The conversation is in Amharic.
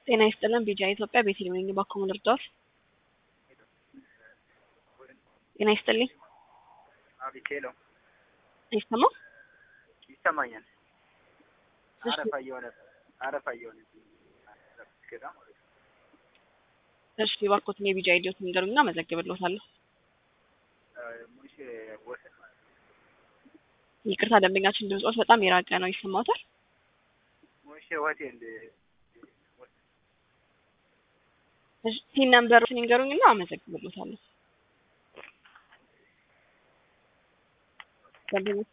ጤና ይስጥልን ቢጃ ኢትዮጵያ ቤተልሔም ነኝ ባኮ ልርዳዎት? ጤና ይስጥልኝ አቤት ሄሎ፣ አይሰማም? ይሰማኛል። እሺ፣ አረፋ እየሆነ አረፋ እየሆነ ገዳ ማለት ነው። እሺ እባክዎትን የቢጃ አይዲዎት ንገሩኝና መዘግብልዎታለሁ። ሙሽ ወሰን ማለት ነው። ይቅርታ ደንበኛችን ድምጾት በጣም የራቀ ነው፣ ይሰማዎታል? ሙሽ ሆቴል እሺ ቲን ነምበሮትን ይንገሩኝና አመዘግብልዎታለሁ። ደንበኞች